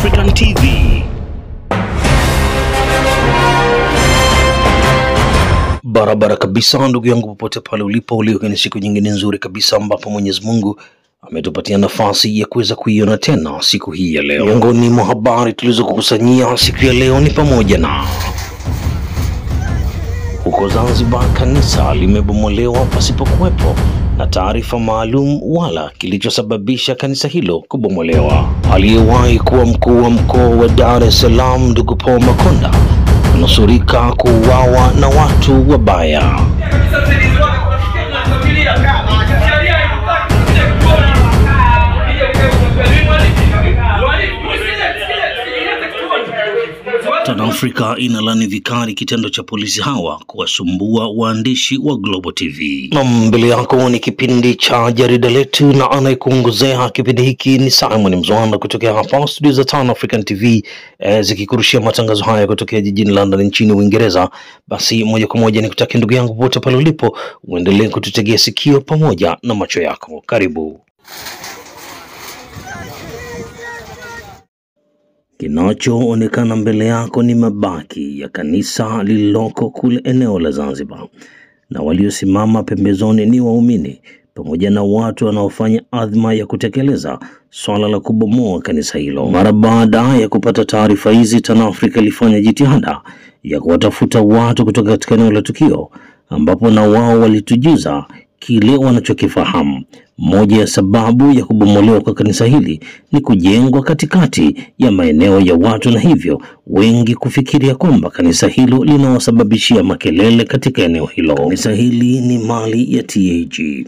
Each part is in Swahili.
African TV. Barabara kabisa, ndugu yangu, popote pale ulipo, leo ni siku nyingine nzuri kabisa ambapo Mwenyezi Mungu ametupatia nafasi ya kuweza kuiona tena siku hii ya leo. Miongoni mwa habari tulizokukusanyia siku ya leo ni pamoja na huko Zanzibar kanisa limebomolewa pasipokuwepo na taarifa maalum wala kilichosababisha kanisa hilo kubomolewa. Aliyewahi kuwa mkuu wa mkoa wa Dar es Salaam ndugu Paul Makonda kunusurika kuuawa na watu wabaya. Afrika inalani vikali kitendo cha polisi hawa kuwasumbua waandishi wa Global TV. Na mbele yako ni kipindi cha jarida letu, na anayekuongozea kipindi hiki ni Simon Mzwanda kutokea hapa studio za Tan African TV eh, zikikurushia matangazo haya kutokea jijini London nchini Uingereza. Basi moja kwa moja nikutakia ndugu yangu popote pale ulipo, uendelee kututegea sikio pamoja na macho yako. Karibu. Kinachoonekana mbele yako ni mabaki ya kanisa lililoko kule eneo la Zanzibar, na waliosimama pembezoni ni waumini pamoja na watu wanaofanya adhma ya kutekeleza swala la kubomoa kanisa hilo. Mara baada ya kupata taarifa hizi, TanAfrika ilifanya jitihada ya kuwatafuta watu kutoka katika eneo la tukio, ambapo na wao walitujuza kile wanachokifahamu. Moja ya sababu ya kubomolewa kwa kanisa hili ni kujengwa katikati ya maeneo ya watu, na hivyo wengi kufikiria kwamba kanisa hilo linawasababishia makelele katika eneo hilo. Kanisa hili ni mali ya TAG.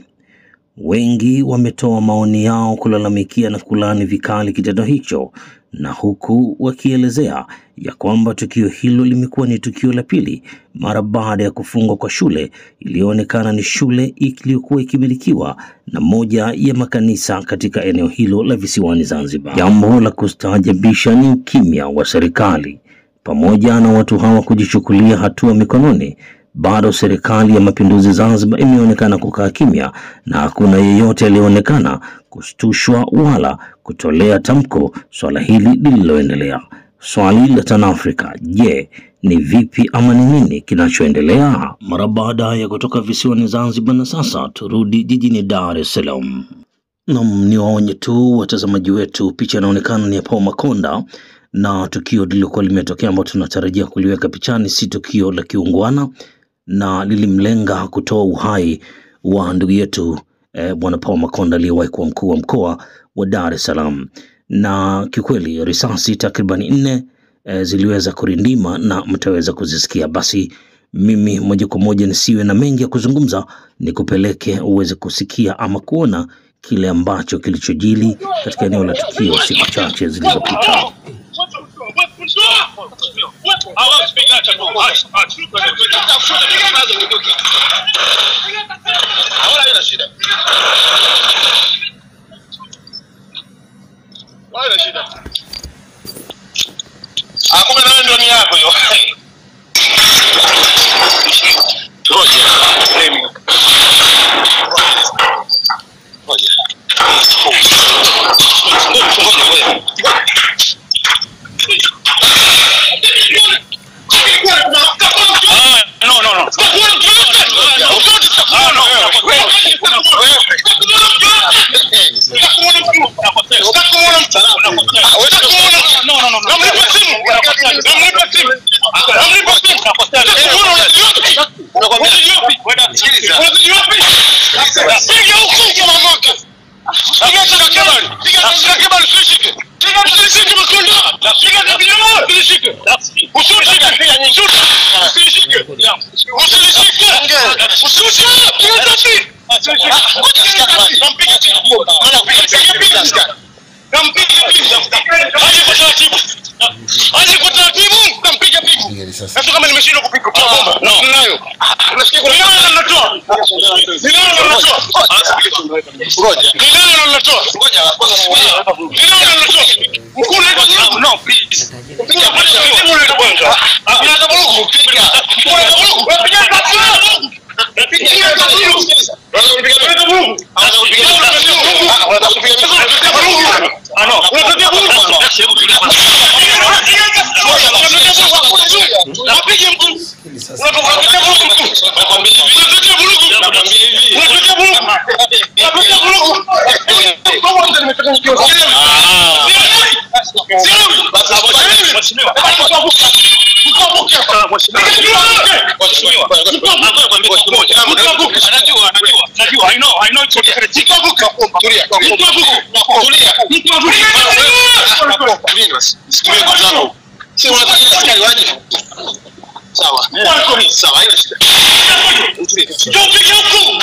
Wengi wametoa maoni yao kulalamikia na kulaani vikali kitendo hicho, na huku wakielezea ya kwamba tukio hilo limekuwa ni tukio la pili mara baada ya kufungwa kwa shule iliyoonekana ni shule iliyokuwa ikimilikiwa na moja ya makanisa katika eneo hilo la visiwani Zanzibar. Jambo la kustaajabisha ni ukimya wa serikali pamoja na watu hawa kujichukulia hatua mikononi. Bado serikali ya mapinduzi Zanzibar imeonekana kukaa kimya na hakuna yeyote aliyeonekana kushtushwa wala kutolea tamko swala hili lililoendelea. Swali la TanAfrika, je, ni vipi ama ni nini kinachoendelea? Mara baada ya kutoka visiwani Zanzibar, na sasa turudi jijini Dar es Salaam. Nam, ni waonye tu watazamaji wetu, picha inaonekana ni ya Paul Makonda na tukio lililokuwa limetokea ambao tunatarajia kuliweka pichani si tukio la kiungwana na lilimlenga kutoa uhai wa ndugu yetu eh, bwana Paul Makonda aliyewahi kuwa mkuu wa mkoa wa Dar es Salaam, na kiukweli risasi takriban nne eh, ziliweza kurindima na mtaweza kuzisikia. Basi mimi moja kwa moja nisiwe na mengi ya kuzungumza, nikupeleke uweze kusikia ama kuona kile ambacho kilichojili katika eneo la tukio siku chache zilizopita. Kumbe nawe ndio ni yako hiyo. No, no, no. Aje kwa taratibu, kampiga pigo. Sasa kama nimeshindwa kupiga kwa bomba, no. Nayo. Unasikia kuna nani anatoa? Ni nani anatoa? Ngoja. Ni nani anatoa? Ngoja kwanza Ni nani anatoa? Mkuu na no please. Piga pressure hiyo ile kwanza. Unaanza bulugu. Piga. Unaanza bulugu. Piga tatu. Piga tatu. Unaanza kupiga bulugu. Unaanza kupiga bulugu. Unaanza kupiga bulugu. Ah no. Unapiga bulugu. sasa. Unatuletea vurugu mkuu. Unatuletea vurugu. Unatuletea vurugu. Unatuletea vurugu. Kwanza nimechanganyikiwa. Sielewi. Sielewi. Tupige huku.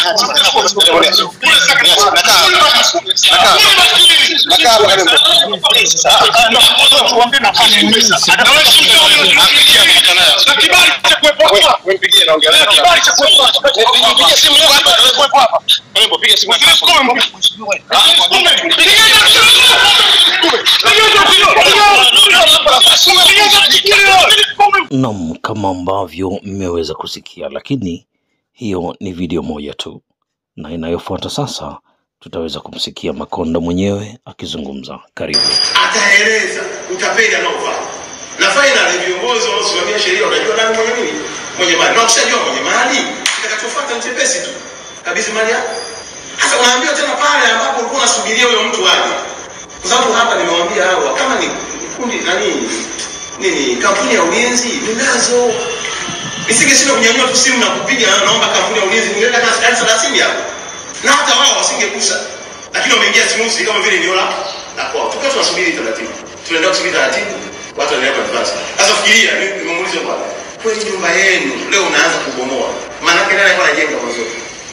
Na kibali cha kuwepo hapa. Na kibali cha kuwepo hapa. Piga simu yako hapa. Piga simu yako. Naam, kama ambavyo mmeweza kusikia, lakini hiyo ni video moja tu, na inayofuata sasa tutaweza kumsikia Makonda mwenyewe akizungumza. Karibu. ataeleza utapeli anaofanya na finally viongozi wanaosimamia sheria wanajua nani mwenye nini mwenye mali na ukishajua mwenye mali kitakachofuata ni chepesi tu kabisa mali yako sasa unaambiwa tena pale ambapo ulikuwa unasubiria huyo mtu aje kwa sababu hapa nimewaambia hawa kama ni kundi nani nini kampuni ya ulinzi ninazo nisingeshinda kunyanyua tu simu na kupiga naomba kampuni ya ulinzi ningeweka hata askari thelathini hapo na hata wao wasingegusa lakini wameingia smoothly kama vile eneo la la kwao tukiwa tunasubiri taratibu tunaendelea kusubiri taratibu watu wanaendelea kuadvance sasa fikiria mimi nimemuuliza bwana kweli nyumba yenu leo unaanza kubomoa maana yake nani alikuwa anajenga mwanzo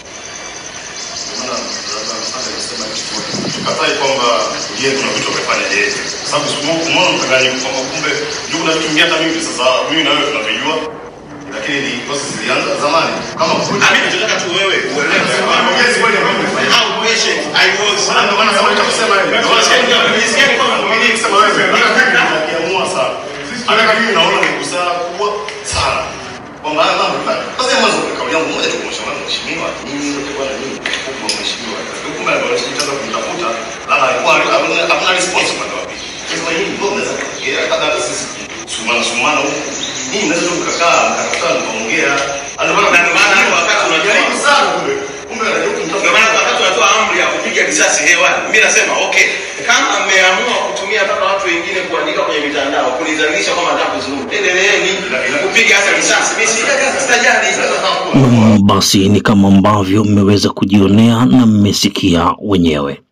tukatai kwamba je kuna vitu amefanya yeye kwa sababu siku- umeona mkanganyiko kwamba kumbe juu kuna vitu vingine hata mimi sasa mimi na wewe tunavijua lakini ni process zilianza zamani kama kweli mimi nataka tu wewe uelewe Yes, kweli ambayo umefanya. how patient I was Maana ndio maana sababu kusema hivi. Ndio maana sababu Nisikia ni kwamba mvumilivu. kusema wewe. Maana mimi nakiamua sana. Hata mimi naona ni busara kubwa sana. Kwamba haya mambo fulani. Kwanza mwanzo kauli yangu moja tu kumshauri mheshimiwa. Mimi ndio kwa nini kubwa mheshimiwa. Kumbe alikuwa anataka kumtafuta. Lala alikuwa hamna hamna response kwa wapi. Sasa hii ndio naweza kuongea hata hata sisi sumana sumana huku. Hii naweza tu kukaa mkakutana mkaongea. Ndio Na ndio maana hapo wakati unajua- Jaribu sana kumbe. Kumbe anajua Ndio kumtafuta. maana wakati unatoa amri ya kupiga risasi hewani, mimi nasema okay, kama mmeamua kutumia mpaka watu wengine kuandika kwenye mitandao kunidhalilisha kwamba nataka kuzuru, endeleeni kupiga hata risasi. Mimi sitajali. Mm, basi ni kama ambavyo mmeweza kujionea na mmesikia wenyewe.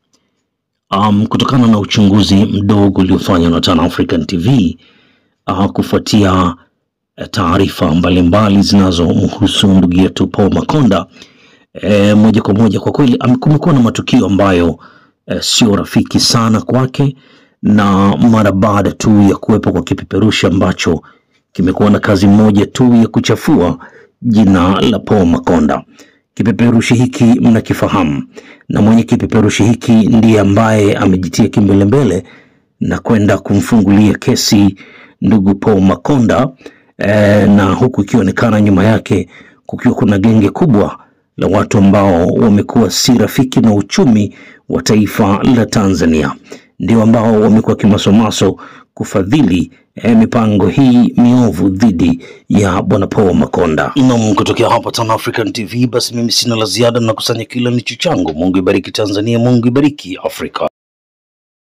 Um, kutokana na uchunguzi mdogo uliofanywa na Tan African TV uh, kufuatia eh, taarifa mbalimbali zinazomhusu ndugu yetu Paul Makonda e, moja kwa moja kwa kweli ame- kumekuwa na matukio ambayo e, sio rafiki sana kwake, na mara baada tu ya kuwepo kwa kipeperushi ambacho kimekuwa na kazi moja tu ya kuchafua jina la Paul Makonda. Kipeperushi hiki mnakifahamu, na mwenye kipeperushi hiki ndiye ambaye amejitia kimbelembele na kwenda kumfungulia kesi ndugu Paul Makonda e, na huku ikionekana nyuma yake kukiwa kuna genge kubwa la watu ambao wamekuwa si rafiki na uchumi wa taifa la Tanzania, ndio ambao wamekuwa kimasomaso kufadhili eh, mipango hii miovu dhidi ya bwana Paul Makonda. Nam, kutokea hapa Tan African TV, basi mimi sina la ziada na kusanya kila nicho changu. Mungu ibariki Tanzania, Mungu ibariki Afrika.